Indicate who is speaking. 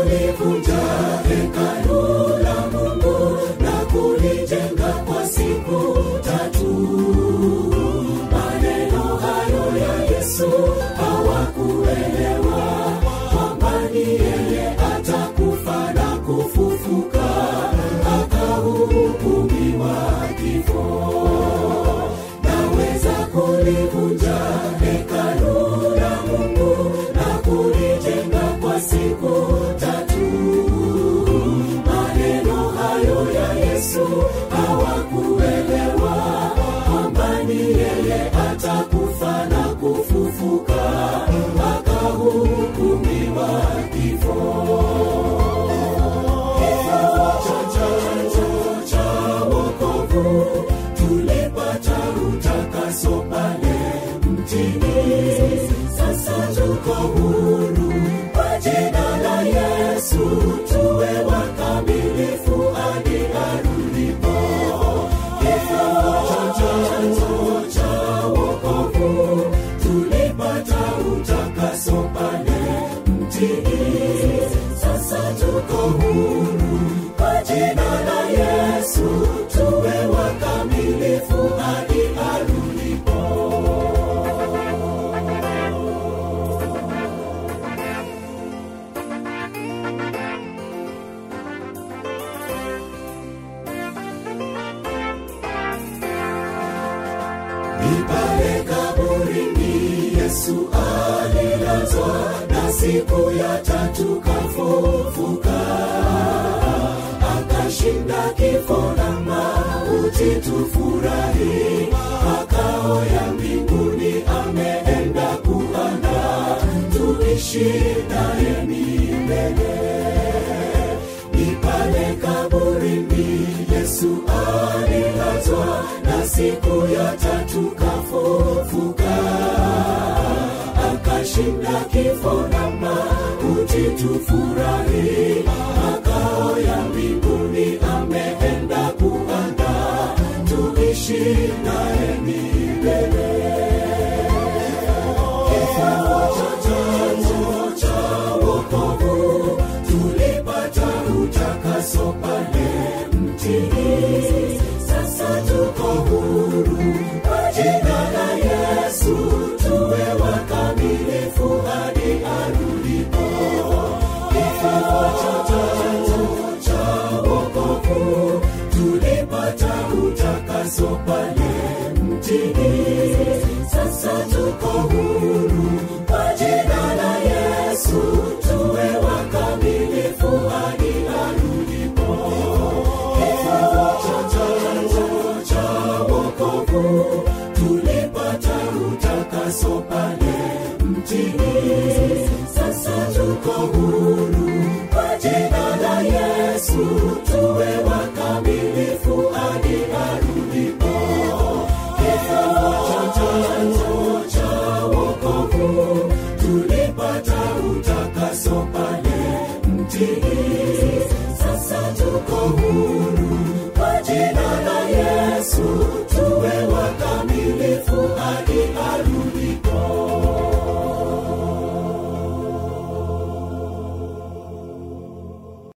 Speaker 1: kulivunja hekalu la Mungu na kulijenga kwa siku tatu. Maneno hayo ya Yesu hawakuelewa kwamba ni yeye atakufa na kufufuka, akahukumiwa kifo. Naweza kulivunja hekalu la Mungu na kulijenga kwa siku tatu. Maneno hayo ya Yesu hawakuelewa kwamba ni yeye atakufa na kufufuka, akahukumiwa kifo. Chanzo cha wokovu tulipata utakaso pale mtini, sasa tuko huru kwa jina la Yesu, tuwe wakamilifu hadi arudipo. Kifo chanzo cha wokovu tulipata utakaso pale mtini, sasa tuko huru kwa jina la Yesu, tuwe wakamilifu hadi arudipo. Ni pale kaburini Yesu alilazwa, na siku ya tatu kafufuka, akashinda kifo na mauti. Tufurahi, makao ya mbinguni ameenda kuandaa, tuishi naye milele ni pale kaburini Yesu alilazwa, na siku ya tatu kafufuka, akashinda kifo na mauti. Tufurahi, makao ya mbinguni ameenda kuandaa, tuishi naye milele. Chanzo cha wokovu tulipata utakaso pale mtini, sasa tuko huru kwa jina la Yesu, tuwe wakamilifu hadi arudipo. Kifo chanzo cha wokovu tulipata utakaso pale mtini, sasa tuko huru kwa jina la Yesu, tuwe wakamilifu hadi arudipo. Kifo chanzo cha wokovu tulipata utakaso pale mtini, sasa tuko huru